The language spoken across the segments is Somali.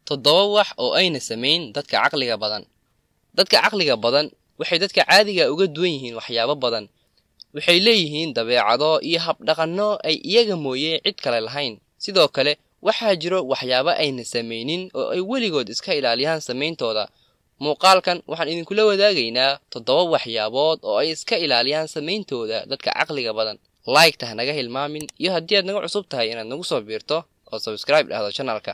toddoba wax oo ayna samayn dadka caqliga badan dadka caqliga badan waxay dadka caadiga uga duwan yihiin waxyaabo badan waxay leeyihiin dabeecado iyo habdhaqanno ay iyaga mooye cid kale lahayn sidoo kale waxaa jiro waxyaabo ayna samaynin oo ay weligood iska ilaaliyaan samayntooda muuqaalkan waxaan idinkula wadaagaynaa toddoba waxyaabood oo ay iska ilaaliyaan samayntooda dadka caqliga badan laygta ha naga hilmaamin iyo haddii aad naga cusub tahay inaad nagu soo biirto oo sabscribe dhahdo channelka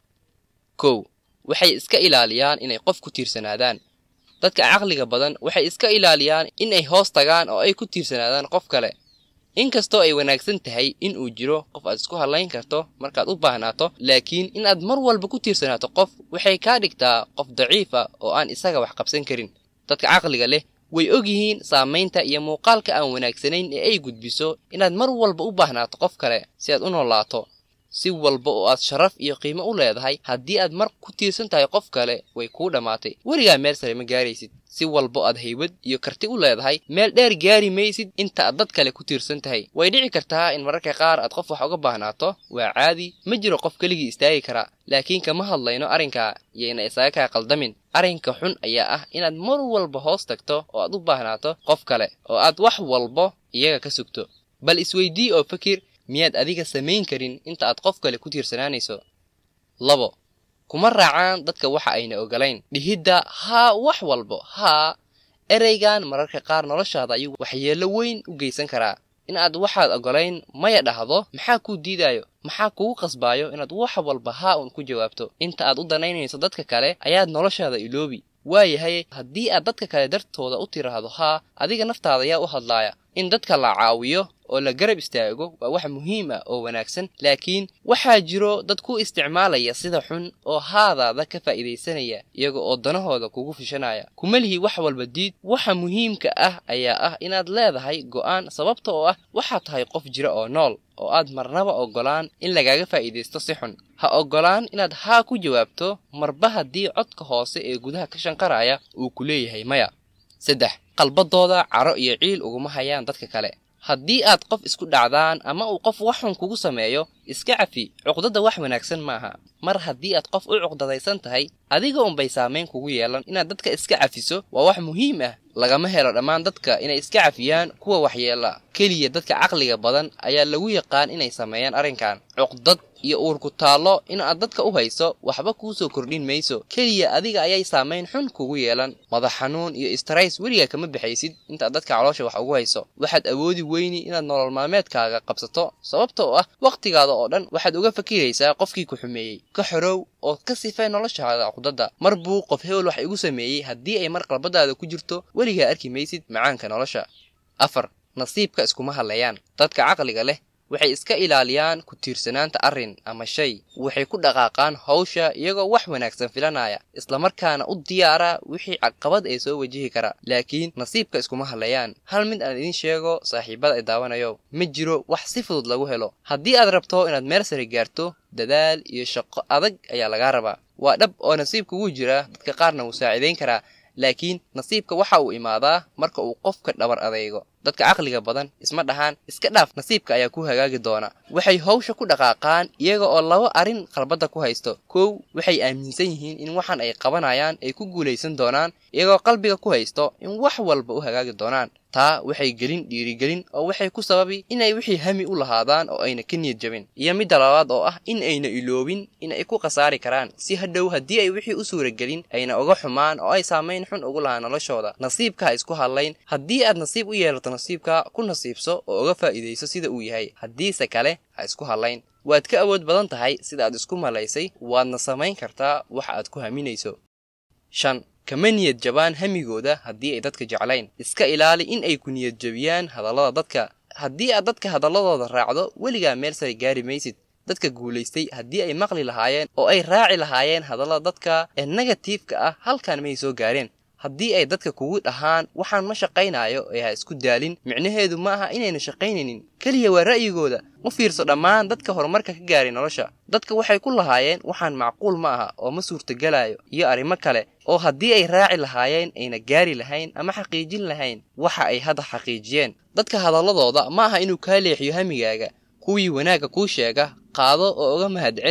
kow waxay iska ilaaliyaan inay qof ku tiirsanaadaan dadka caqliga badan waxay iska ilaaliyaan in ay hoos tagaan oo ay ku tiirsanaadaan qof kale inkastoo ay wanaagsan tahay in uu jiro qof aad isku hadlayn karto markaad u baahnaato laakiin in aad mar walba ku tiirsanaato qof waxay kaa dhigtaa qof daciifa oo aan isaga wax qabsan karin dadka caqliga leh way og yihiin saamaynta iyo muuqaalka aan wanaagsanayn ee ay gudbiso inaad mar walba u baahnaato qof kale si aad u noolaato si walba oo aad sharaf iyo qiimo u leedahay haddii aad mar ku tiirsan tahay qof kale way kuu dhammaatay weligaa meel sare ma gaaraysid si walba aad haybad iyo karti u leedahay meel dheer gaari maysid inta aad dad kale ku tiirsan tahay way dhici kartaa in mararka qaar aad qof wax uga baahnaato waa caadi ma jiro qof keligii istaagi kara laakiin kama hadlayno arrinkaa iyo ina isaga kaa qaldamin arrinka xun ayaa ah inaad mar walba hoos tagto oo aad u baahnaato qof kale oo aad wax walba iyaga ka sugto bal isweydii oo fakir miyaad adiga samayn karin inta aad qof kale ku tiirsanaanayso labo kuma raacaan dadka waxa ayna ogolayn dhihidda haa wax walbo haa ereygan mararka qaar noloshaada ayuu waxyeello weyn u geysan karaa in aad waxaad ogolayn maya dhahdo maxaa kuu diidaayo maxaa kugu qasbaayo inaad wax walba haa uun ku jawaabto inta aad u danaynayso dadka kale ayaad noloshaada iloobi waayahay haddii aad dadka kale dartooda u tiraahdo haa adiga naftaada ayaa u hadlaaya in dadka la caawiyo oo la garab istaago waa wax muhiim ah oo wanaagsan laakiin waxaa jiro dad ku isticmaalaya sida xun oo haadaada ka faa'iidaysanaya iyaga oo danahooda kugu fishanaya kuma lihi wax walba diid waxa muhiimka ah ayaa ah inaad leedahay go'aan sababta oo ah waxaad tahay qof jira oo nool oo aad marnaba oggolaan in lagaaga faa'iidaysto si xun ha oggolaan inaad haa ku jawaabto marba haddii codka hoose ee gudaha ka shanqaraya uu ku leeyahay maya saddex qalbadooda caro iyo ciil uguma hayaan dadka kale haddii aad qof isku dhacdaan ama uu qof wax xun kugu sameeyo iska cafi cuqdada wax wanaagsan maaha mar haddii aad qof u cuqdadaysan tahay adiga unbay saamayn kugu yeelan inaad dadka iska cafiso waa wax muhiim ah lagama helo dhammaan dadka inay iska cafiyaan kuwa waxyeela keliya dadka caqliga badan ayaa lagu yaqaan inay sameeyaan arrinkan cuqdad iyo uurku taallo in aad dadka u hayso waxba kuu soo kordhin mayso keliya adiga ayay saamayn xun kugu yeelan madax xanuun iyo istarays weligaa kama baxaysid intaad dadka caloosha wax ugu hayso waxaad awoodi weyni inaad nolol maalmeedkaaga qabsato sababta oo ah wakhtigaada oo dhan waxaad uga fakiraysaa qofkii ku xumeeyey ka xorow oo ka sifay noloshaada cuqdada mar buu qof hebel wax igu sameeyey haddii ay mar qalbadaada ku jirto weligaa arki maysid macaanka nolosha afar nasiibka iskuma hadlayaan dadka caqliga leh waxay iska ilaaliyaan ku tiirsanaanta arrin ama shay waxay ku dhaqaaqaan hawsha iyagoo wax wanaagsan filanaya islamarkaana u diyaara wixii caqabad ee soo wajihi kara laakiin nasiibka iskuma hadlayaan hal mid aan idiin sheego saaxiibada ay daawanayo ma jiro wax si fudud lagu helo haddii aad rabto inaad meel sare gaarto dadaal iyo shaqo adag ayaa lagaa rabaa waa dhab oo nasiibka wuu jiraa dadka qaarna wuu saacidayn karaa laakiin nasiibka waxa uu imaadaa marka uu qofka dhabar adeego dadka caqliga badan isma dhahaan iska dhaaf nasiibka ayaa ku hagaagi doona waxay hawsha ku dhaqaaqaan iyaga oo laba arrin qalbadda ku haysto kow waxay aaminsan yihiin in waxan ay qabanayaan ay ku guulaysan doonaan iyagoo qalbiga ku haysto in wax walba u hagaagi doonaan taa waxay gelin dhiirigelin oo waxay ku sababi inay wixii hami u lahaadaan oo ayna ka niyad jabin iyo midda labaad oo ah in ayna iloobin in ay ku khasaari karaan si hadhow haddii ay wixii u suuragelin ayna uga xumaan oo ay saamayn xun ugu lahaa noloshooda nasiibka ha isku hadlayn haddii aad nasiib u yeelato nasiibka ku nasiibso oo uga faa'iidayso sida uu yahay haddiise kale ha isku hadlayn waad ka awood badan tahay sida aad isku malaysay waadna samayn kartaa waxa aad ku haminayso shan kama niyad jabaan hamigooda haddii ay dadka jeclayn iska ilaali in ay ku niyad jabiyaan hadallada dadka haddii aad dadka hadalladooda raacdo weligaa meel sare gaari maysid dadka guulaystay haddii ay maqli lahaayeen oo ay raaci lahaayeen hadallada dadka ee negatiifka ah halkan may soo gaareen haddii ay dadka kugu dhahaan waxaan ma shaqaynayo ee ha isku daalin micnaheedu ma aha inayna shaqaynaynin keliya waa ra'yigooda u fiirso dhammaan dadka horumarka ka gaaray nolosha dadka waxay ku lahaayeen waxaan macquul ma aha oo ma suurtagelayo iyo arrimo kale oo haddii ay raaci lahaayeen ayna gaari lahayn ama xaqiijin lahayn waxa ay hadda xaqiijiyeen dadka hadalladooda ma aha inuu kaa leexiyo hamigaaga kuwii wanaagga kuu sheega qaado oo uga mahadceli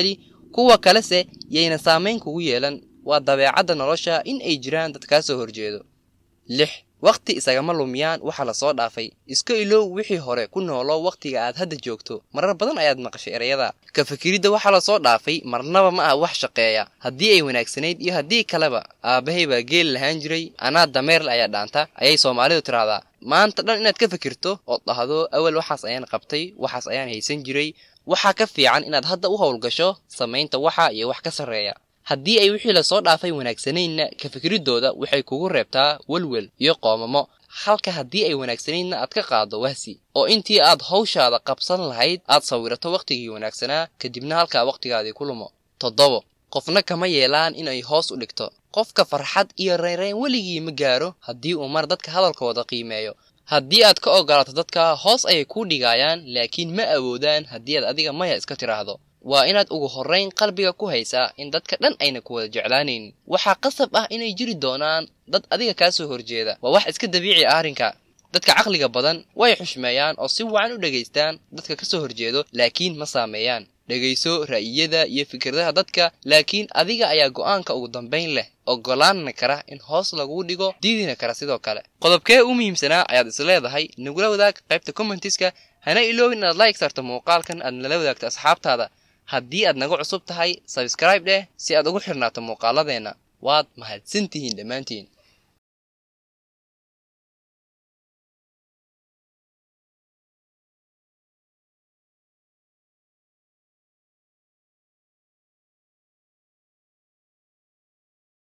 kuwa kalese yayna saamayn kugu yeelan waa dabeecadda nolosha in ay jiraan dad kaa soo horjeedo lix wakhti isagama lumiyaan waxa la soo dhaafay iska ilow wixii hore ku noolo wakhtiga aad hadda joogto marar badan ayaad maqashay ereyada ka fikiridda waxa la soo dhaafay marnaba ma ah wax shaqeeya haddii ay wanaagsanayd iyo haddii kaleba aabbahay baa geel lahaan jiray anaa dameerle ayaa dhaanta ayay soomaalidu tiraahdaa maanta dhan inaad ka fikirto ood dhahdo awal waxaas ayaan qabtay waxaas ayaan haysan jiray waxaa ka fiican inaad hadda u howlgasho samaynta waxa iyo wax ka sarreeya haddii ay wixii lasoo dhaafay wanaagsanaynna ka fikriddooda waxay kugu reebtaa welwel iyo qoomamo halka haddii ay wanaagsanaydna aad ka qaaddo wahsi oo intii aad hawshaada qabsan lahayd aad sawirato wakhtigii wanaagsanaa kadibna halkaa wakhtigaadii ku lumo toddobo qofna kama yeelaan inay hoos u dhigto qofka farxad iyo reynreyn weligii ma gaaro haddii uu mar dadka hadalkooda qiimeeyo haddii aad ka ogolaato dadka hoos ayay kuu dhigayaan laakiin ma awoodaan haddii aad adiga maya iska tiraahdo waa inaad ugu horrayn qalbiga ku haysaa in dadka dhan ayna ku wada jeclaanaynin waxaa qasab ah inay jiri doonaan dad adiga kaa soo horjeeda waa wax iska dabiici ah arrinka dadka caqliga badan way xushmeeyaan oo si wacan u dhegaystaan dadka ka soo horjeedo laakiin ma saameeyaan dhegayso ra'yiyada iyo fikradaha dadka laakiin adiga ayaa go'aanka ugu dambayn leh ogolaanna kara in hoos laguu dhigo diidina kara sidoo kale qodobkee u muhiimsanaa ayaad is leedahay nagula wadaag qaybta commentiska hana iloobin inaad like sarto muuqaalkan aad nala wadaagto asxaabtaada haddii aad naga cusub tahay sabscribe dheh si aad ugu xirnaato muuqaaladeenna waad mahadsantihiin dhammaantiin